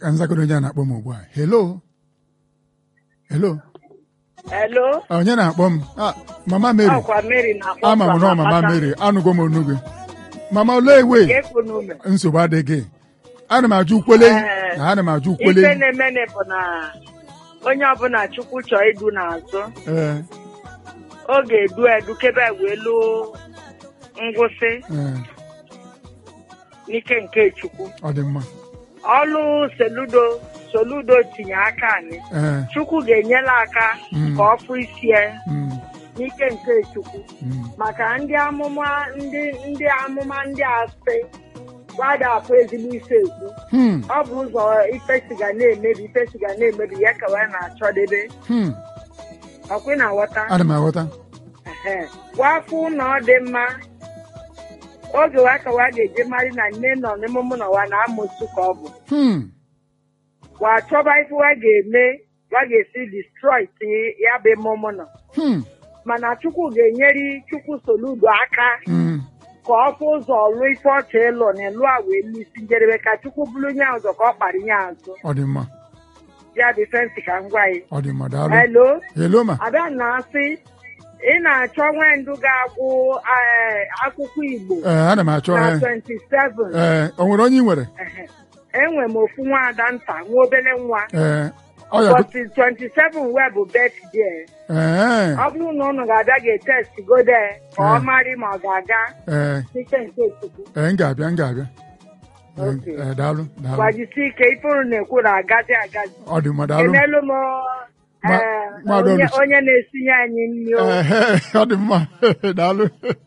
ka nzakọrọ onye a na-akpọ m ugbu a helo helo Hello? onye na-akpọ m Ah, mama Mary Ọkwa Mary na-akpọ ama m nọ mama Mary anụgo m onu gị mama olee ewe Ga-ekwu n'ume. nsogbu adịghị ana m ajụ ukwele Ee. na ana m ajụ Ife ukwele na-emene bụ na onye ọbụla Chukwu chọọ idu n'azụ ee ọ ga-edu edu kebe wee luo ngwụsị ee n'ike nke Chukwu. ọ dị mma Ọlụ Soludo Soludo tinye aka anyị. ee Chukwu ga-enyela aka Mm. ka ọ fụ isi ya mm, n'ike nke Chukwu. mm, maka ndị amụma ndị ndị amụma ndị asị gbada afọ ezigbo ife ekwu hmm, ọ bụ ụzọ ife siga na-emebi ife siga na-emebi ya ka wee na-achọdebe hmm. ọkwị na nghọta ana m aghọta Ehe. wafụ na ọ dị mma oge wa ka wa ga-eje mari na nne nọ n'emume na wa na-amụsụ ka ọ bụ Hmm, wa chọba ife wa ga-eme wa ga-esi destroy ya bụ emume nọ hmm, mana chukwu ga-enyere chukwu soludo aka hmm. ka ọ fụ ụzọ lụọ ife ọcha ịlụ na ịlụ a wee n'isi njedebe ka chukwu bụrụ nye ụzọ ka ọ kpara nye azụ ọ dị mma ya dị fensị ka m gwa ya ọ dị mma daalụ helo helo ma ada na-asị ị na-achọ nwendu ga-agwụ eh, akwụkwọ igbo ee ana m achọ na ee 27 ee o nwere onye ị nwere Ehe. enwe m ofu nwaada nta nwa obere nwa ee ọ ya ụbọchị 27 wee bụ birthday ee ọ bụrụ na ụnụ ga-abịa ga-etest gode ka ọ Eh. marị ma ọ ga-aga ee n'ike nke chukwu ee m ga-abịa m ga-abịa Ee, Okay. ee, daalụ daalụ gbajisi ike ifuru na-ekwu na agazi agazi ọ dị mma daalụ enelu m Ma- eh, Mmadụ onye Oluchi. onye na-esinye anyị nri o. Ehe, ọ dị mma daalụ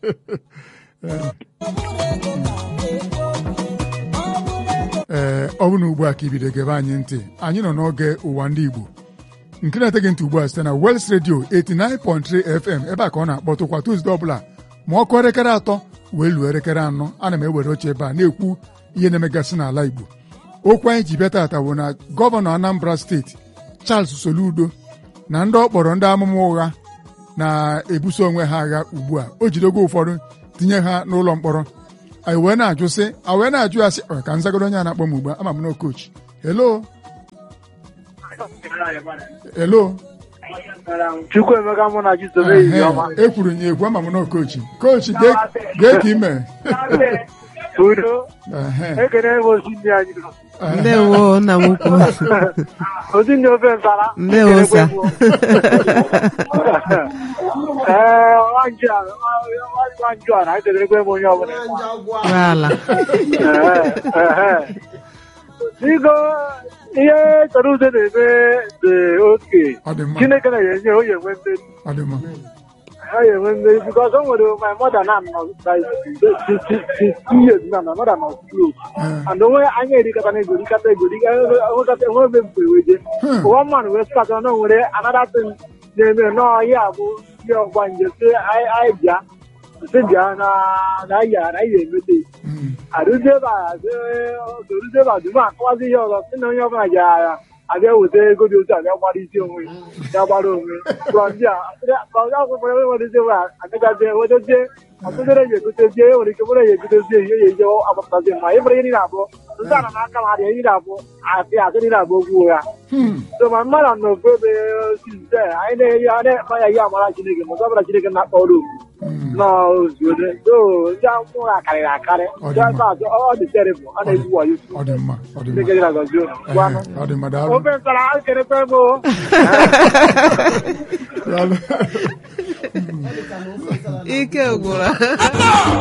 ee ọ bụ na ugbu a ka ibido gebe anyị ntị anyị nọ n'oge ụwa ndị Igbo nke na-eteghị ntị ugbu a site na Wels Radio 89.3 FM ebe a ka ọ na-akpọtụkwa Tuzdee ọbụla ma ọ kụọ elekere atọ wee luo elekere anọ ana m ewere oche ebe a na-ekwu ihe na-emegasị n'ala Igbo okwu anyị ji bịa tata bụ na gọvanọ Anambra steeti Charles Soludo na ndị ọ kpọrọ ndị amụma ụgha na-ebuso onwe ha agha ugbu a o jidego ụfọdụ tinye ha n'ụlọ mkpọrọ anyị wee na-ajụ sị a wee na-ajụ ya sị "Ọ, ka nzagoro onye a na-akpọ m ugbu a ama m na kochi helo helo Chukwuemeka mụ na Chizobe Ehe, ehihie ọma. ekwuru ya ekwu ama m na kochi kochi gee gee ka ime Udo, Ehe, ekene m osi ndị anyị nọ. ehe. ndewo nna m ukwu Osi ndị ofe nsala. Ndewo, Ekenekwe sir. m. Ee, nwanji a, nwa- nwanji a na ekelekwe m onye ọbụla. ala Ehe, ehe. Biko, ihe chọrọ udo na-eme dị oke. ọ dị mma Chineke na-enye onye enwe mmeri. ọ dị mma ha ga-enwe mmeri because o nwere my mother na nọ by two years na my mother nọ close Ee, and onwe anya erikata na ego rikata ego rikata enwe ebe mfe weje Hmm. one man wee start na o nwere another thing na-eme nọọ ya bụ ndị ọgba nje si anyị bịa si bịa na na ya na ya emete mm, arụzie ebe a arụzie ebe a dum akọwazi ihe ọzọ si na onye ọbụla ji agha abịa weta ego dị otu abịa gbara isi onwe ya gbara onwe from there ka onye ọgwụkwọ ebe werezie ebe a agagazie wetezie ọtụtụ ya egotezie e nwere ike bụrụ ya egotezie ihe ya eje agbapụtazi mma ị bụrụ ihe niile abụọ ndị ana n'aka ma adịghị niile abụọ asị asị niile abụọ okwu ụgha hmm, so ma mmadụ nọ ofu ebe size anyị na-eyi a na-ekpe ya ihe amara Chineke ma ọzọ ọbụla Chineke na-akpọrọ okwu mm. n'ozuode so ndị akwụkwọ ụgha karịrị akarị Ọ dị ndị mma. aka azụ ọ dị terrible ọ na-ezu wayo ọ dị mma ọ dị Chineke mma dị na gọzie unu gwanụ Ehe, ọ dị mma daalụ ofe nsara ekelekwe m o. daalụ ike gwụrụ